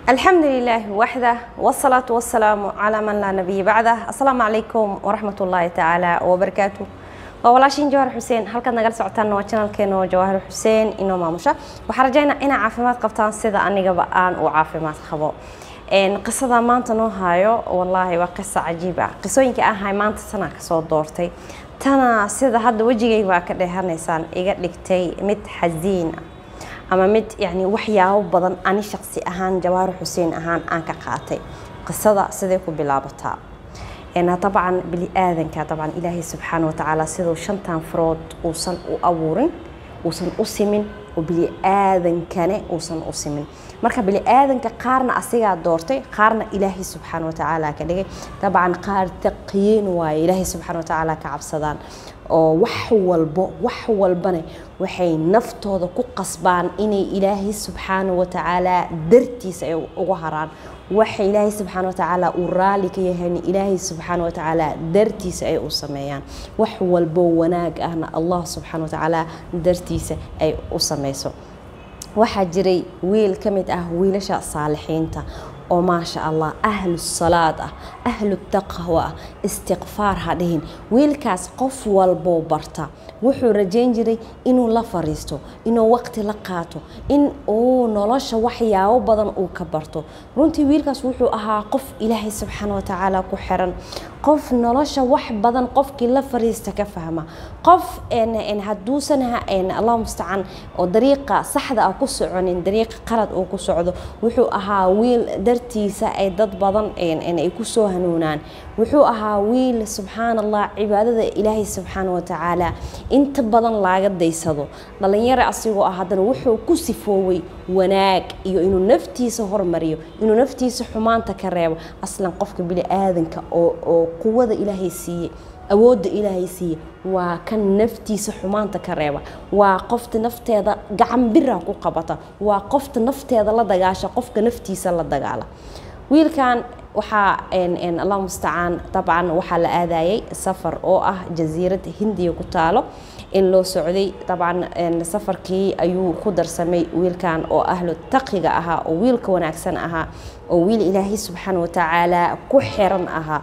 الحمد لله وحده والصلاة والسلام على من لا نبي بعده السلام عليكم ورحمة الله تعالى وبركاته waa walaashiin jawahar xuseen halkaad nagala socotaan waa janalkeena oo jawahar xuseen inoo maamusha waxaan rajaynaa inaa caafimaad qabtaan sida anigaba aan u caafimaad qabo qisada maanta noo hayo wallaahi waa qiso cajiib ah qisooyinka aan hay maanta tanaa kasoo doortay tana sida hadda wejigayga baa ka dheehanaysaan iga dhigtay mid xasiin ah ama mid yani waxyaabo badan ani shaqsi ahaan jawahar xuseen ahaan aan ka qaatay qisada siday ku bilaabataa طبعا بني آذن طبعا إلهي سبحانه وتعالى سيدو شنتان فرود وصن أبورن وصن أسمن وبني آذن كان وصن أسمن marka bini aadanka qaarna asigaa doortay qaarna ilaahay subxaana watacaala ka dhigay dabcan qaar taqiyiin waaye ilaahay subxaana watacaala ka cabsadaan oo wax walbo wax walbana waxay naftooda ku qasbaan inay ilaahay subxaana watacaala dartiisa ay ugu haraan waxa ilaahay subxaana watacaala uu raali ka yahayna ilaahay subxaana watacaala dartiisa ay u sameeyaan wax walbo wanaag ahna allah subxaana watacaala dartiisa ay u sameyso waxaa jiray wiil ka mid ah wiilasha saalixiinta oo maasha allah ahlu salaad ah ahlu taqwa ah istiqfaar ha dhihin wiilkaas qof walboo barta wuxuu rajayn jiray inuu la fariisto inuu waqti la qaato in uu nolosha waxyaabo badan uu ka barto runtii wiilkaas wuxuu ahaa qof ilaahay subxaana watacaala ku xiran qof nolosha wax badan qofkii la fariista ka fahma qof haduusan allah mustacaan oo dariiqa saxda ah ku soconin dariiqa qalad uu ku socdo wuxuu ahaa wiil dartiisa ay dad badan ay kusoo hanuunaan wuxuu ahaa wiil subxaan allah cibaadada ilaahay subxaana watacaala inta badan laaga daysado dhalinyaro asigoo ah haddana wuxuu ku sifooway wanaag iyo inuu naftiisa hormariyo inuu naftiisa xumaanta ka reebo aslan qofka bini aadanka oo quwada ilaahay siiyey awoodda ilaahay siiye waa kan naftiisa xumaanta ka reeba waa qofta nafteeda gacan bira ku qabata waa qofta nafteeda la dagaasha qofka naftiisa la dagaala wiilkan waxaa allah mustacaan dabcan waxaa la aadayay safar oo ah jasiirad hindiya ku taalo in loo socday dabcan safarkii ayuu ku darsamay wiilkan oo ahlu taqiga ahaa oo wiilka wanaagsan ahaa oo wiil ilaahay subxaana watacaala ku xiran ahaa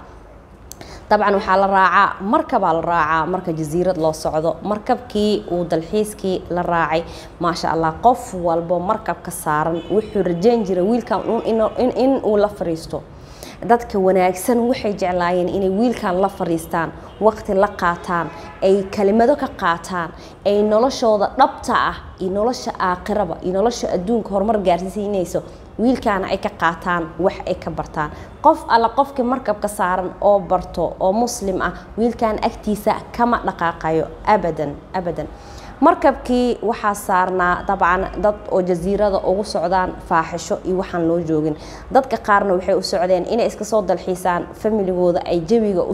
dabcan waxaa la raacaa markabaa la raacaa marka jasiirad loo socdo markabkii uu dalxiiskii la raacay maasha allah qof walbo markabka saaran wuxuu rajayn jiray wiilkan in uu la fariisto dadka wanaagsan waxay jeclaayeen inay wiilkan la fariistaan waqti la qaataan ay kelimado ka qaataan ay noloshooda dhabta ah iyo nolosha aakhiraba iyo nolosha adduunka horumar gaarsiinayso wiilkaana ay ka qaataan wax ay ka bartaan qof alla qofkii markabka saaran oo barto oo muslim ah wiilkan agtiisa kama dhaqaaqayo abadan abadan markabkii waxaa saarnaa dabcan dad oo jasiirada ugu socdaan faaxisho iyo waxaan loo joogin dadka qaarna waxay u socdeen inay iska soo dalxiisaan familigooda ay jawiga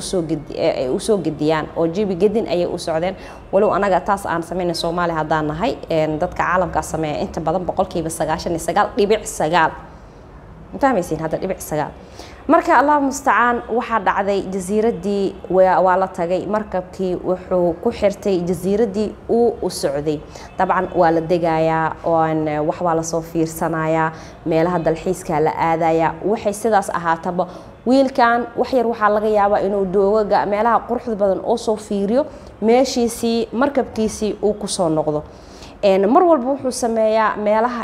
usoo gediyaan oo jawi gedin ayay u socdeen walow anaga taas aan samayna soomaaliya haddaan nahay dadka caalamkaa sameeya inta badan boqolkiiba sagaashan iyo sagaal dhibic sagaal fahmaysiin hadda dhibic sagaal marka allah mustacaan waxaa dhacday jasiiradii waa la tagay markabkii wuxuu ku xirtay jasiiradii uu u socday dabcan waa la degayaa wax waa lasoo fiirsanayaa meelaha dalxiiska la aadayaa waxay sidaas ahaataba wiilkan waxyar waxaa laga yaabaa inuu doogaga meelaha quruxda badan oo soo fiiriyo meeshiisii markabkiisii uu kusoo noqdo mar walba wuxuu sameeyaa meelaha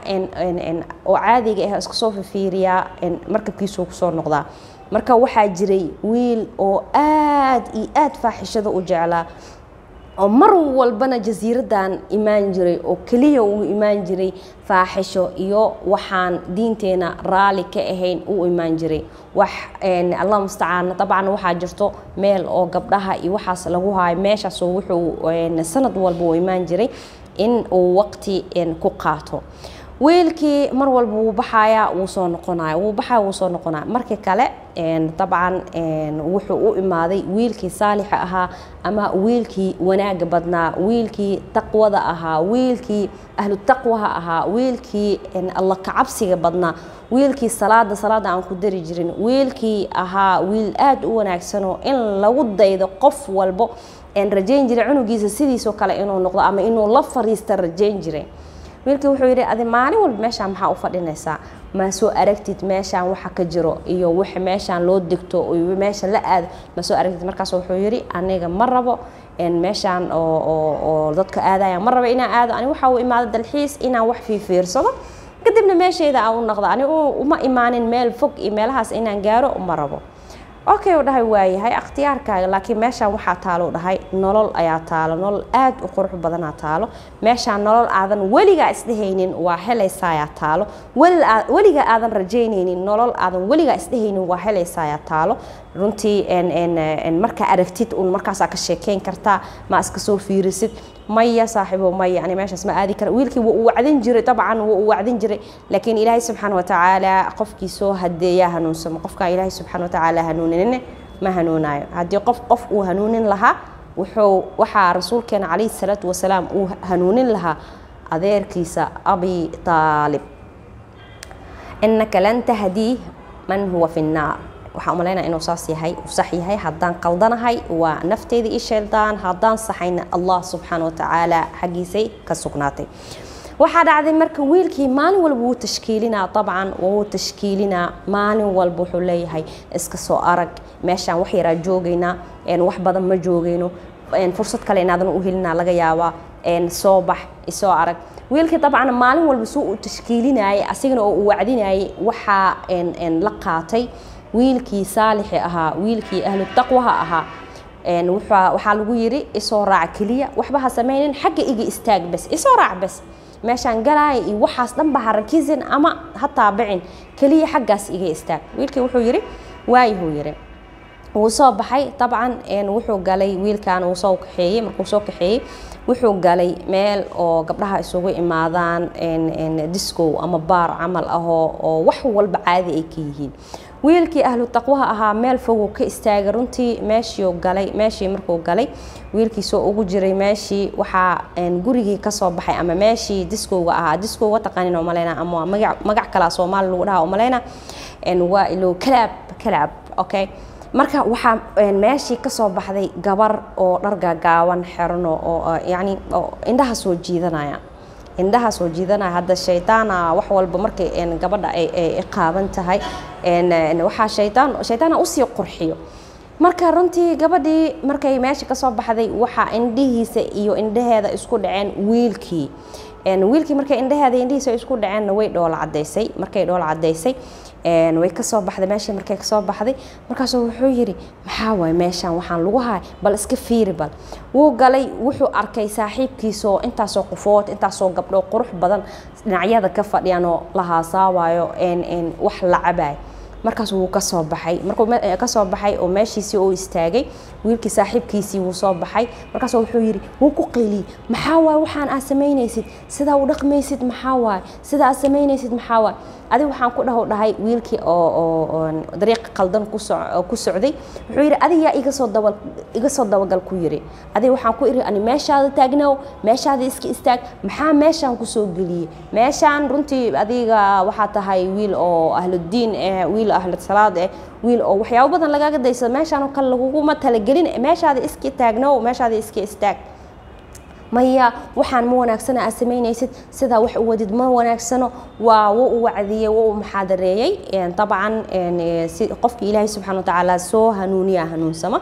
oo caadiga ah iska soo fifiiriyaa markabkiisuu kusoo noqdaa marka waxaa jiray wiil oo aad iyo aad faaxishada u jeclaa oo mar walbana jasiiradan imaan jiray oo keliya uu imaan jiray faaxisho iyo waxaan diinteena raali ka ahayn u imaan jiray wax allah mustacaan dabcan waxaa jirto meel oo gabdhaha iyo waxaas lagu haayo meeshaasoo wuxuu sanad walba u imaan jiray in uu waqti ku qaato wiilkii mar walba wuu baxayaa wuu soo noqonaya wuu baxaya wuu soo noqonaya markii kale dabcan wuxuu u imaaday wiilkii saalixa ahaa ama wiilkii wanaaga badnaa wiilkii taqwada ahaa wiilkii ahlu taqwaha ahaa wiilkii alla kacabsiga badnaa wiilkii salaada salaada aan ku dari jirin wiilkii ahaa wiil aada u wanaagsanoo in lagu daydo qof walbo rajayn jiray cunugiisa sidiisoo kale inuu noqdo ama inuu la fariista rajayn jiray wiilkii wuxuu yidhi adi maalin walba meeshaa maxaa u fadhinaysaa ma soo aragtid meeshaan waxa ka jiro iyo wix meeshaan loo degto iyo meesha la aado ma soo aragtid markaas wuxuu yidhi aniga ma rabo meeshaan oo dadka aadaya ma rabo inaan aado ani waxa uu imaado dalxiis inaan wax fiifiirsado kadibna meeshayda aan u noqdo ani uma imaanin meel fog iyo meelahaas inaan gaaro ma rabo okay u dhahay waayahay akhtiyaarkaaga laakiin meeshaan waxaa taalo dhahay nolol ayaa taalo nolol aad u qurux badanaa taalo meeshaan nolol aadan weligaa isdhehaynin waa helaysaayaa taalo weligaa aadan rajaynaynin nolol aadan weligaa isdhehaynin waa helaysaayaa taalo runtii markaa aragtid un markaasaa ka sheekeyn kartaa ma iska soo fiirisid maya saaxiibo maya ani meeshaas ma aadi kara wiilkii wuu u wacdin jiray dabcan wuu u wacdin jiray laakiin ilaahay subxaana watacaala qofkii soo hadeeyaa hanuunsamo qofkaa ilaahay subxaana watacaala hanuuninine ma hanuunayo haddii qof qof uu hanuunin lahaa wuxuu waxaa rasuulkeena calayhi salaatu wasalaam uu hanuunin lahaa adeerkiisa abi taalib inaka lan tahdii man huwa fi nnaar waxaa umalaynaya inuu saas yahay uu sax yahay haddaan qaldanahay waa nafteeda ii shaydaan haddaan saxayna allah subxaana watacaala xaggiisay ka sugnaatay waxaa dhacday marka wiilkii maalin walba wuu tashkiilinaa dabcan wuu tashkiilinaa maalin walba wuxuu leeyahay iska soo arag meeshaan wax yaraa joogaynaa wax badan ma joogayno fursad kale inaadan u helinaa laga yaabaa soo bax isoo arag wiilkii dabcan maalin walba suu u tashkiilinayay asigana oo u wacdinayay waxaa la qaatay wiilkii saalixi ahaa wiilkii ahlu taqwaha ahaa waxaa lagu yiri isoo raac keliya waxba ha samaynin xagga iga istaag bes isoo raac bes meeshaan galaaya iyo waxaas dhanba ha rakizin ama ha taabicin keliya xaggaas iga istaag wiilkii wuxuu yiri waayahuu yiri wuu soo baxay dabcan wuxuu galay wiilkan wuu soo kaxeeyey markuu soo kaxeeyey wuxuu galay meel oo gabdhaha isugu imaadaan discow ama baar camal ahoo oo wax walba caadi ay ka yihiin wiilkii ahlu taqwaha ahaa meel foguu ka istaagay runtii meeshii galay meeshii markuu galay wiilkii soo ugu jiray meeshii waxaa gurigii kasoo baxay ama meeshii discowga ahaa discowga taqaanin umaleyna ama magac kalaa soomaali lagu dhaha umaleyna waa ilo kalaab kalaab okay marka waxaa meeshii kasoo baxday gabar oo dhar gaagaaban xerano oo yani indhaha soo jiidanaya indhaha soo jiidanaya hadda shaydaana wax walba markay gabadha ay qaaban tahay waxaa shaydaan shaydaana usii qurxiyo marka runtii gabadhii markay meesha kasoo baxday waxaa indhihiisa iyo indhaheeda isku dhaceen wiilkii wiilkii markay indhaheeda indhihiisa isku dhaceenna way dhoola cadaysay markay dhoola cadaysay way kasoo baxday meeshii markay kasoo baxday markaasuu wuxuu yidhi maxaa waay meeshaan waxaan lagu haay bal iska fiiri bal wuu galay wuxuu arkay saaxiibkiisoo intaasoo qofood intaasoo gabdho qurux badan dhinacyada ka fadhiyanoo la haasaawayo wax la cabaay markaas wuu kasoo baxay markuu kasoo baxay oo meeshiisii uu istaagay wiilkii saaxiibkiisii wuu soo baxay markaas wuxuu yidhi wuu ku qayliyey maxaa waay waxaan aad samaynaysid sidaa u dhaqmaysid maxaa waay sidaa aad samaynaysid maxaa waay adiga waxaan ku dhaho dhahay wiilkii oo dariiq qaldan ku socday wuxuu yidhi adiga yaa iga soo daba iga soo dabagal ku yidhi adiga waxaan ku iri ani meeshaada taagnow meeshaada iska istaag maxaa meeshaan kusoo geliyey meeshaan runtii adiga waxaa tahay wiil oo ahludiin eh wiil ahlud salaad eh wiil oo waxyaabo badan lagaaga daysado meeshaan oo kale laguguma talagelin meeshaada iska taagnow meeshaada iska istaag maya waxaan ma wanaagsana aad samaynaysid sidaa wax u wadid ma wanaagsano waa wuu u wacdiyey wuu u muxaadareeyey dabcan si qofkii ilaahay subxana watacaala soo hanuuniya hanuunsama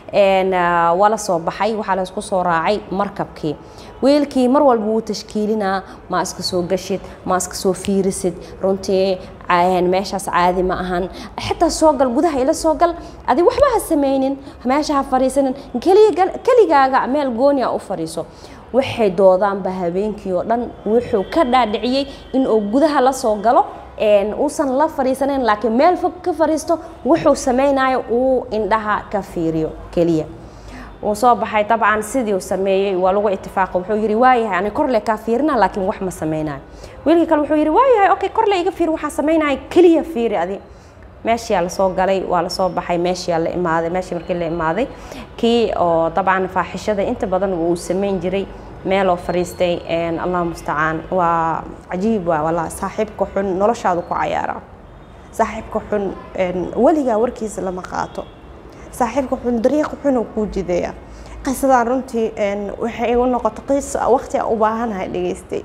waa la soo baxay waxaa la isku soo raacay markabkii wiilkii mar walba wuu tashkiilinaa ma iska soo gashid ma iska soo fiirisid runtii meeshaas caadi ma ahan xitaa soo gal gudaha ila soo gal adi waxba ha samaynin meesha ha fariisanin keligaaga meel gooniya u fariiso waxay doodaanba habeenkii oo dhan wuxuu ka dhaadhiciyey inuu gudaha la soo galo uusan la fariisanayn laakiin meel fog ka fariisto wuxuu samaynayo uu indhaha ka fiiriyo keliya wuu soo baxay dabcan sidii uu sameeyey waa lagu itifaaqo wuxuu yidhi waayahay ani korle kaa fiirina laakiin wax ma samaynayo wiilkii kale wuxuu yidhi waayahay okay korle iga fiir waxaa samaynaya keliya fiiri adi meeshiyaa lasoo galay waa lasoo baxay meeshiyaa la imaaday meeshii markii la imaaday kii oo dabcan faaxishada inta badan uu samayn jiray meeloo fariistay allah mustacaan waa cajiib waa walaa saaxiibka xun noloshaadu ku cayaara saaxiibka xun weligaa warkiisa lama qaato saaxiibka xun dariiqa xunuu kuu jideeya qisadan runtii waxay igu noqotay qisa waqti aan u baahanahay dhegaystay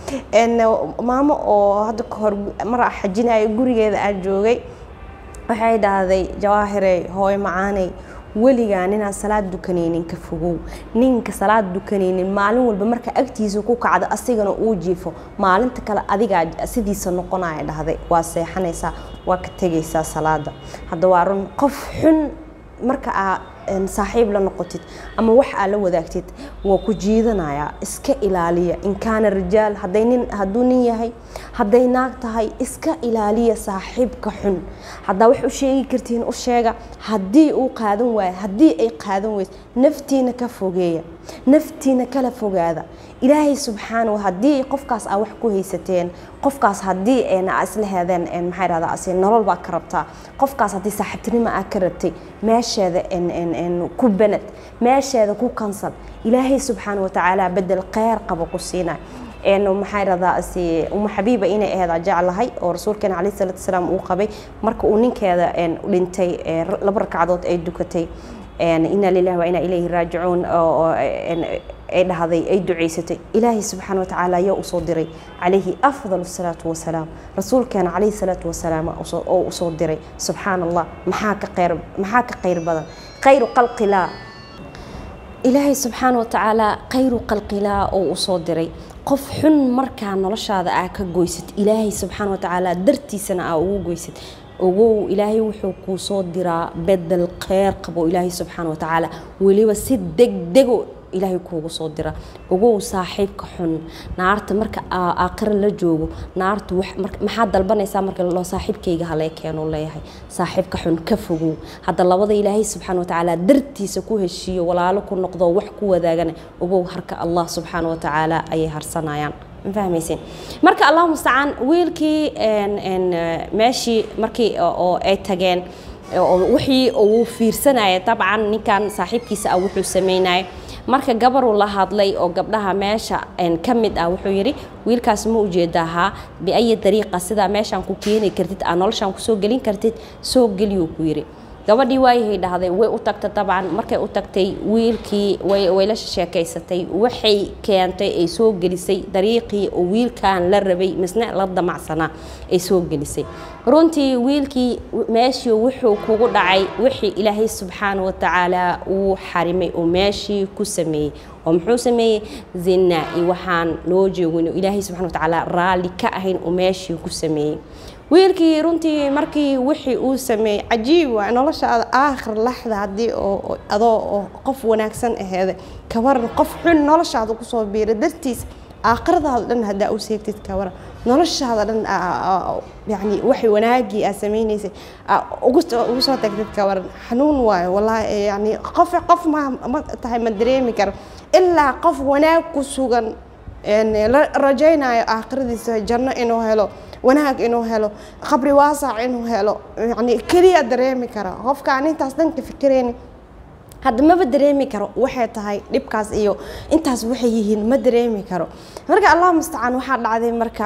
maamo oo hadda kahor mar xajinayo gurigeeda aan joogay waxay dhahday jawaahirey hooyo macaaney weligaa ninaan salaad dukanaynin ka fogow ninka salaad dukanaynin maalin walba marka agtiisa ku kacda asigana uu jiifo maalinta kale adigaa sidiisa noqonaya dhahday waa seexanaysaa waa ka tegaysaa salaada hadda waa run qof xun marka aa saaxiib la noqotid ama wax aa la wadaagtid waa ku jiidanayaa iska ilaaliya in kaana rijaal haday nin hadduu nin yahay hadday naag tahay iska ilaaliya saaxiibka xun haddaa wax u sheegi kartiin u sheega haddii uu qaadan waayo haddii ay qaadan weyso naftiina ka fogeeya naftiina kala fogaada ilaahay subxaana haddii qofkaas aa wax ku haysateen qofkaas haddii isla heedeen maxaa dhahdaa asi nolol baa ka rabtaa qofkaas haddii saaxiibtinimo aa ka rabtay meesheeda ku banad meesheeda ku kansal ilaahay subxaana watacaala bedel kheyr qaba ku siinay maxaa dhahdaa si uma xabiiba inay aheed jeclahay oo rasuulkeena calayhi salaatu wasalaam uu qabay marka uu ninkeeda dhintay laba ragcadood ay dukatay ina lilahi wa inaa ilayhi raajicuun ay dhahday ay ducaysatay ilaahay subxaana watacaala ayaa usoo diray calayhi afdal salaatu wasalaam rasuulkeena calayhi salaatu wasalaam oo usoo diray subxaana allah maxaa ka kheyr maxaa ka kheyr badan khayru qalqilaa ilaahay subxaana watacaala khayru qalqilaa oo usoo diray qof xun markaa noloshaada aa ka goysad ilaahay subxaana watacaala dartiisana aa ugu goysad ogow ilaahay wuxuu kuu soo diraa bedel kheyr qabo ilaahay subxaana watacaala weliba si degdego ilaahay kuugu soo dira ogow saaxiibka xun naarta marka aakhira la joogo naartu maxaa dalbanaysaa marka loo saaxiibkayga halee keenu leeyahay saaxiibka xun ka fogow hadda labada ilaahay subxaana watacaala dartiisa ku heshiiyo walaalo ku noqdo wax ku wadaagana ogow harka allah subxaana watacaala ayay harsanayaan fahmaysin marka allahu mustacaan wiilkii meeshii markii oo ay tageen wixii uu fiirsanaya dabcan ninkan saaxiibkiisa ah wuxuu sameynaya marka gabaruu la hadlay oo gabdhaha meesha ka mid ah wuxuu yidhi wiilkaas ma ujeedaahaa biayi dariiqa sidaa meeshaan ku keeni kartid aa noloshaan kusoo gelin kartid soo geliyuu ku yidhi gabadhii waayahay dhahday way u tagtay dabcan markay u tagtay wiilkii way la sheekaysatay waxay keentay ay soo gelisay dariiqii oo wiilkan la rabay misne la damacsanaa ay soo gelisay runtii wiilkii meeshii wuxuu kugu dhacay wixii ilaahay subxaana watacaala uu xarimay oo meeshii ku sameeyey oo muxuu sameeyey zina iyo waxaan loo joogin ilaahay subxana watacaala raalli ka ahayn oo meeshii ku sameeyey wiilkii runtii markii wixii uu sameeyey cajiib waa noloshaada aakhir laxda haddii oo adoo oo qof wanaagsan aheeda kawaran qof xun noloshaada kusoo biira dartiis aakhiradaada dhan haddaa u seegtid kawaran noloshaada dhan yani waxay wanaagii aad samaynaysay ugu soo tagtid kawaran xanuun waayo wallaahi yani qof qof ma ma tahay ma dareemi karo ilaa qof wanaag ku sugan la rajaynayo aakhiradiisa janno inuu helo wanaag inuu helo qabri waasac inuu helo yani keliya dareemi kara qofkaan intaas dhanka fikirayni hadda maba dareemi karo waxay tahay dhibkaas iyo intaas waxay yihiin ma dareemi karo marka allah mustacaan waxaa dhacday marka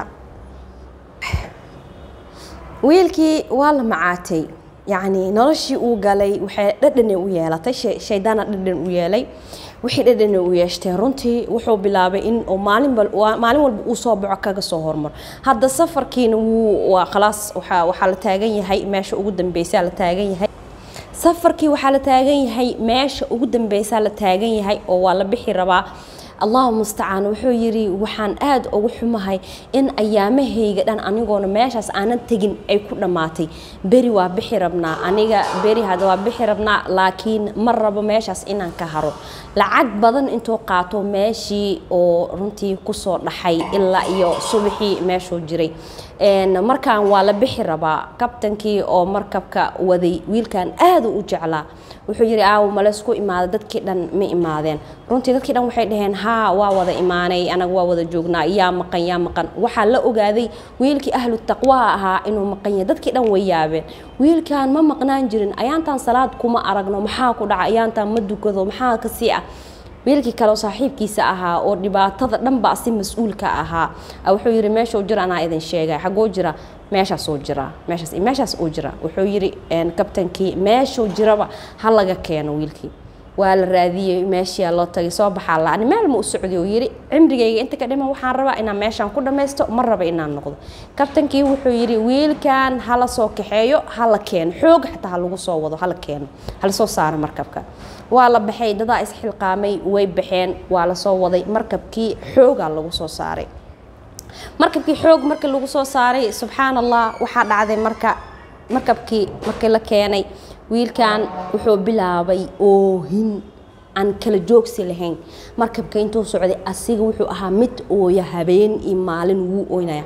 wiilkii waa la macaatay yacni noloshii uu galay waxay dhadhane u yeelatay shaydaana dhadhan u yeelay wixii dhadhana u yeeshteen runtii wuxuu bilaabay in maalin maalin walba uu soo baxo kaga soo hormaro hadda safarkiina wuu waa khalaas waxaa la taagan yahay meesha ugu dambeysaa la taagan yahay safarkii waxaa la taagan yahay meesha ugu dambeysaa la taagan yahay oo waa la bixi rabaa allahu mustacaan wuxuu yidhi waxaan aada ugu xumahay in ayaamahayga dhan anigoona meeshaas aanan tegin ay ku dhammaatay beri waa bixi rabnaa aniga beri hadda waa bixi rabnaa laakiin ma rabo meeshaas inaan ka haro lacag badan intuu qaato meeshii oo runtii kusoo dhaxay ilaa iyo subaxii meeshuu jiray markaan waa la bixi rabaa kabtankii oo markabka waday wiilkan aada u jeclaa wuxuu yidhi aaw maleysku imaada dadkii dhan ma imaadeen runtii dadkii dhan waxay dhaheen haa waa wada imaanay anaga waa wada joognaa yaa maqan yaa maqan waxaa la ogaaday wiilkii ahlu taqwaa ahaa inuu maqan yahay dadkii dhan way yaabeen wiilkan ma maqnaan jirin ayaantaan salaad kuma aragno maxaa ku dhaca ayaantaan ma dukado maxaa kasii ah wiilkii kale oo saaxiibkiisa ahaa oo dhibaatada dhanba si mas-uulka ahaa wuxuu yidhi meeshuu jira anaa idin sheegay xagoo jira meeshaasuu jira meeshaas meeshaas uu jira wuxuu yidhi kabtankii meeshuu jiraba ha laga keeno wiilkii waa la raadiyey meeshiyaa loo tagay soo baxaa la ani meel ma u socday oo yidhi cimrigayga inta ka dhiman waxaan rabaa inaan meeshaan ku dhammaysto ma raba inaan noqdo kabtankii wuxuu yidhi wiilkan hala soo kaxeeyo hala keeno xoog xataa ha lagu soo wado hala keeno hala soo saaro markabka waa la baxay dadaa isxilqaamay way baxeen waa la soo waday markabkii xoogaa lagu soo saaray markabkii xoog markii lagu soo saaray subxaan allah waxaa dhacday marka markabkii markii la keenay wiilkan wuxuu bilaabay oohin aan kala joogsi lahayn markabka intuu socday asiga wuxuu ahaa mid ooya habeen iyo maalin wuu ooynaya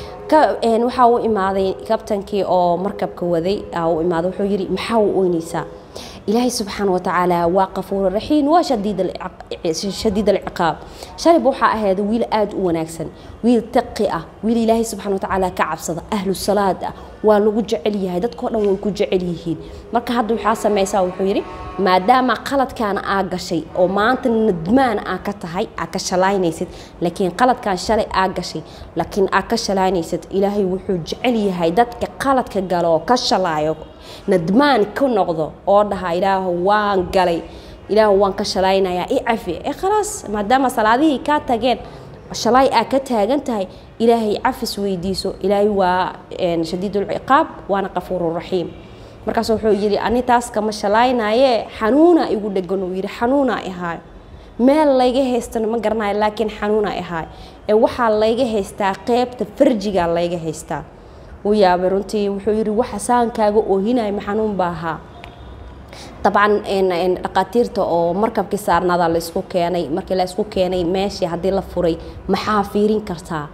waxaa u imaaday kabtankii oo markabka waday u imaaday wuxuu yidhi maxaa u ooynaysaa ilaahay subxaana watacaala waa qafuur raxiim waa shadiid alciqaab shalib waxaa ahayd wiil aada u wanaagsan wiil taqi ah wiil ilaahay subxana watacaala ka cabsada ahlu salaad ah waa lagu jecel yahay dadkao dhan way ku jecel yihiin marka hadda waxaa samaysaa wuxuu yidhi maadaama qaladkaana aa gashay oo maanta nadmaan aa ka tahay aa ka shalaynaysid laakiin qaladkan shalay aa gashay laakiin aa ka shalaynaysid ilaahay wuxuu jecel yahay dadka qaladka galo oo ka shalaayo nadmaan ku noqdo oo dhaha ilaahu waan galay ilaahu waan ka shalaynayaa i cafi ee khalaas maadaama salaadihii kaa tageen shalay aa ka taagan tahay ilaahay cafis weydiiso ilaahay waa shadiidulciqaab waana qafuururaxiim markaas wuxuu yidhi ani taas kama shalaynaaye xanuuna igu dhegan uu yidhi xanuuna ahaayo meel layga haystana ma garanayo laakiin xanuuna ahaayo ee waxaa layga haystaa qeybta farjiga layga haystaa u yaabay runtii wuxuu yidhi waxa saankaaga oohinaya ma xanuun baa ahaa dabcan dhaqaatiirta oo markabkii saarnaada la isku keenay markii la isku keenay meeshii haddii la furay maxaa fiirin kartaa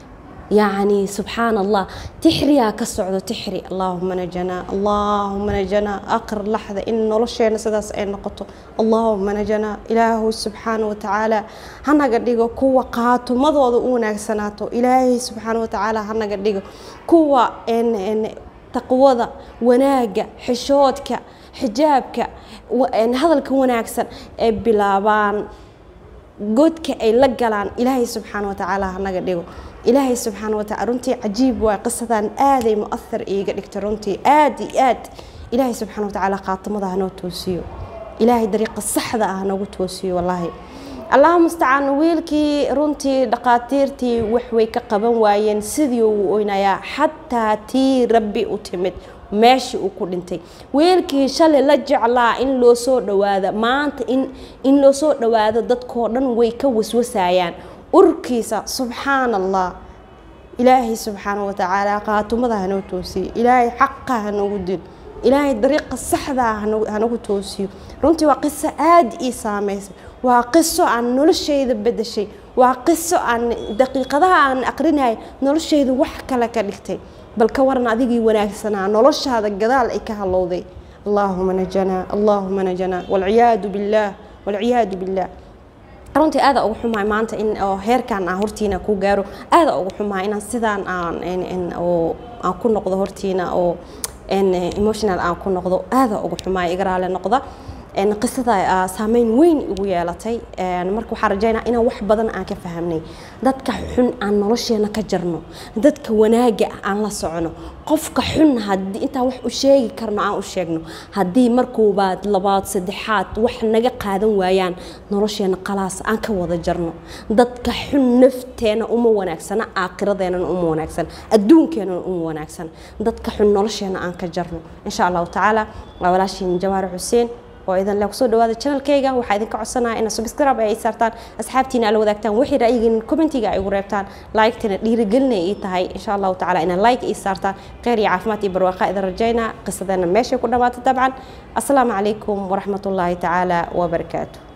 yacni subxaan allah tixriyaa ka socdo tixri allaahuma najanaa allaahuma najanaa aqr laxda in nolosheena sidaas ay noqoto allaahuma najanaa ilaahu subxaana watacaala hanaga dhigo kuwa qaatumadooda u wanaagsanaato ilaahay subxaana watacaala hanaga dhigo kuwa taqwada wanaaga xishoodka xijaabka hadalka wanaagsan ay bilaabaan godka ay la galaan ilaahay subxaana watacaala hanaga dhigo ilaahay subxaana wataala runtii cajiib waa qisadan aaday muahar iiga dhigta runtii aad iyo aad ilaahay subxaana watacaala khaatimada hanoo toosiyo ilaahay dariiqa saxda ah hanogu toosiyo wallaahi allaha mustacaan wiilkii runtii dhaqaatiirtii waxway ka qaban waayeen sidii uu oynayaa xataa tii rabbi u timid meeshii uu ku dhintay wiilkii shalay la jeclaa in loo soo dhawaado maanta in loo soo dhawaado dadkoo dhan way ka waswasayaan urkiisa subxaan allah ilaahay subxaana watacaala qaatumada hanoo toosiyo ilaahay xaqa hanogu dil ilaahay dariiqa saxdaa hanagu toosiyo runtii waa qiso aada ii saameysay waa qiso aan noloshayda bedeshay waa qiso aan daqiiqadaha aan aqrinaya noloshayda wax kale ka dhigtay bal ka waran adigii wanaagsanaa noloshaada gadaal ay ka halowday allaahuma najanaa allaahuma najanaa walciyaadu billaah walciyaadu billaah runtii aada ugu xumahay maanta in heerkan aan hortiina ku gaaro aada ugu xumahay inaan sidaan aan aan ku noqdo hortiina oo emotional aan ku noqdo aada ugu xumahay iga raale noqda qisada saameyn weyn igu yeelatay marka waxaa rajaynaa inaan wax badan aan ka fahamnay dadka xun aan nolosheena ka jarno dadka wanaaga ah aan la socono qofka xun haddii intaan wax u sheegi karno aan u sheegno haddii markuubaad labaad saddexaad wax naga qaadan waayaan nolosheena qalaas aan ka wada jarno dadka xun nafteena uma wanaagsana aakhiradeennana uma wanaagsan adduunkeenana uma wanaagsan dadka xun nolosheena aan ka jarno insha allahu tacaala waa walaashiin jawaari xuseen oo idan le kusoo dhawaada channelkayga waxaa idinka codsanaya inaad subscribe ay saartaan asxaabtiina ala wadaagtaan wixii ra'yigiin commentiga ay ugu reebtaan like-tina dhiirigelinay ii tahay insha allahu tacala inaad like ii saartaan kheyr iyo caafimaad iyo barwaaqa idin rajaynaa qisadeena meeshay ku dhammaata dabcan assalaamu calaykum waraxmatullaahi tacaala wabarakaatu